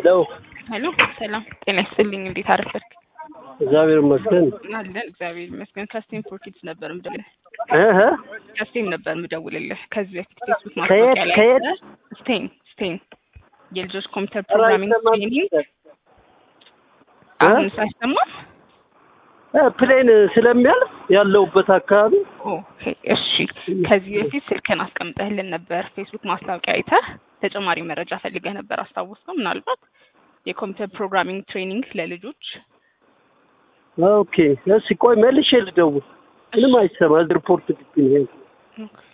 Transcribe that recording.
ሄሎ ሄሎ ሰላም ጤና ይስጥልኝ። እንዴት አረፈድክ? እግዚአብሔር ይመስገን። አለን እግዚአብሔር ይመስገን። ከስቴም ፎር ኪድስ ነበር ምደውልልህ። እህ ከስቴም ነበር ምደውልልህ። ከዚህ በፊት ፌስቡክ ከየት ማስታወቂያ ላይ ከየት? ስቴም ስቴም የልጆች ኮምፒውተር ፕሮግራሚንግ ትሬኒንግ አሁን ሳይሰማ እ ፕሌን ስለሚያልፍ ያለውበት አካባቢ ኦኬ እሺ። ከዚህ በፊት ስልክን አስቀምጠህልን ነበር ፌስቡክ ማስታወቂያ አይተህ ተጨማሪ መረጃ ፈልገህ ነበር አስታወስከው? ምናልባት የኮምፒውተር ፕሮግራሚንግ ትሬኒንግ ለልጆች ኦኬ። እሺ ቆይ መልሼ ልደውል። ምንም አይሰማ ሪፖርት ግቢ ነው። ኦኬ